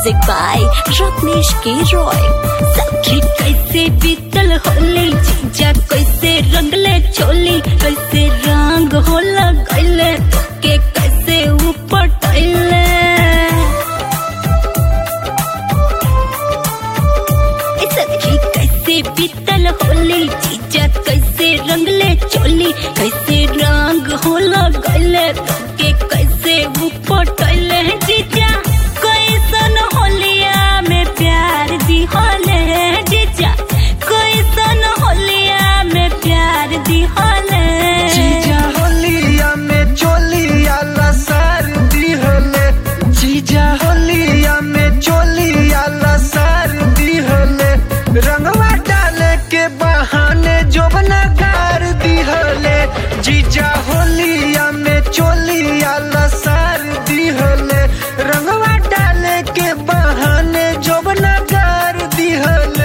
music by Ratnesh के रॉय सखी कैसे बीतल होली जीजा कैसे रंगले चोली कैसे रंग होला गैले के कैसे ऊपर टैले ए सखी कैसे बीतल होली जीजा कैसे रंगले चोली कैसे रंग होला गैले के कैसे ऊपर टैले जीजा कैसन होलिया में प्यार दी होले जीजा कैसन होलिया में प्यार दी होले जीजा होलिया में चोलिया लसार दिहले जीजा होलिया में चोलिया लसार दिहले रंगवा डाले के बहाने जोबना गार दिहले जीजा होलिया में चोलिया लसार दिहले रंगवा डाले के बहाने जोबना गार दिहले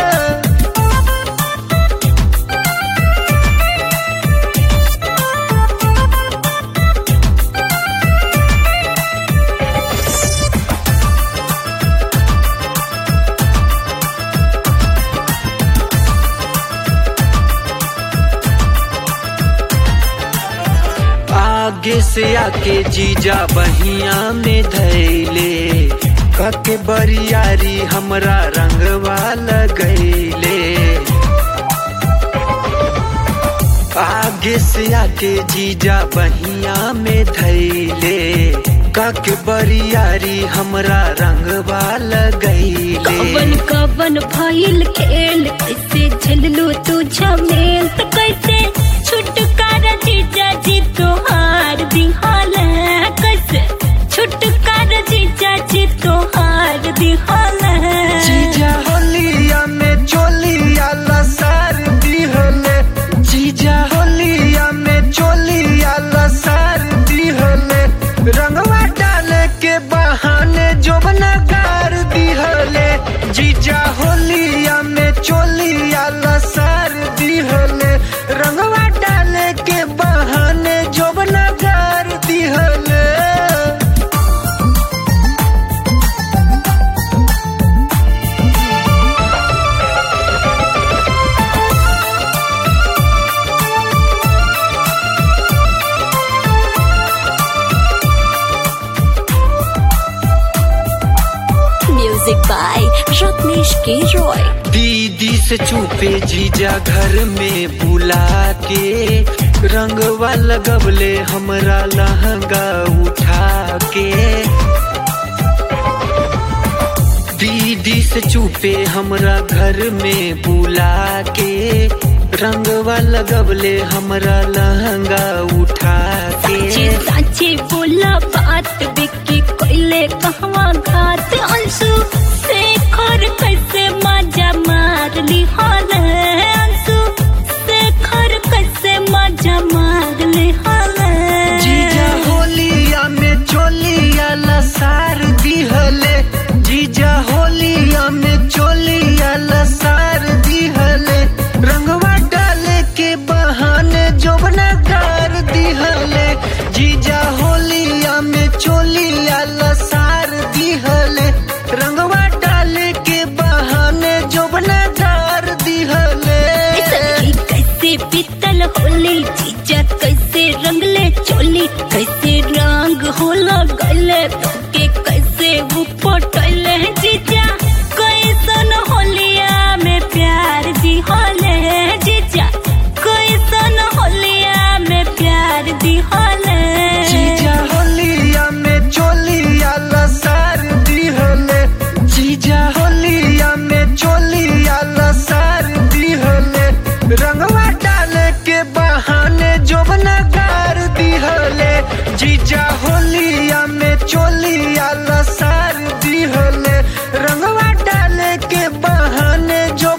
आगे से आके जीजा बहिया में धैले कके बरियारी हमरा रंगवा लगैले आगे से आके जीजा बहिया में धैले कके बरियारी हमरा रंगवा लगैले कवन कवन भइल खेल कैसे झेललू तू झमेल त कैसे छुटकारा जीजा जी तोहार दिहाल कैसे छुटकारा जीजा जी तोहार दिहाल जीजा होलिया में चोलिया लसार दिहले जीजा होलिया में चोलिया लसार दिहले रंगवा डाले के बहाने जोबना गार दिहले जीजा होलिया में चोलिया लसार दिहले रंगवा डाले के बहाने जोबना गार दिहले म्यूजिक बाय रत्नेश के रॉय दीदी से चुपे जीजा घर में बुला के रंगवा लगबले हमरा लहंगा उठा के दीदी से चुपे हमरा घर में बुला के रंगवा लगबले हमरा लहंगा उठा साचे के साचे बोला बात बिक्की कोइले कहवा घात अंशु से खर कैसे मजा मार ली हाल अंशु से खर कैसे मजा मार ली हाल जीजा होलिया में चोलिया लसार दिहले जीजा होलिया में चोलिया लसार दिहले रंगवा डाले के बहाने जोबना गार दिहले जीजा होलिया में चोलिया लसार दिहले रंगवा डाले के बहाने जोबना गार दिहले सखी कैसे बीतल होली जीजा कैसे रंगले चोली कैसे रंग होला गले के कैसे ऊपर टले जीजा कैसन होलिया में प्यार दी होले जीजा कैसन होलिया में प्यार दी होले जीजा होलिया में चोलिया लसार दिहले जीजा होलिया में चोलिया लसार दिहले रंगवा डाले के बहाने जोबना गार दिहले जीजा होलिया में चोलिया लसार दिहले रंगवा डाले के बहाने जो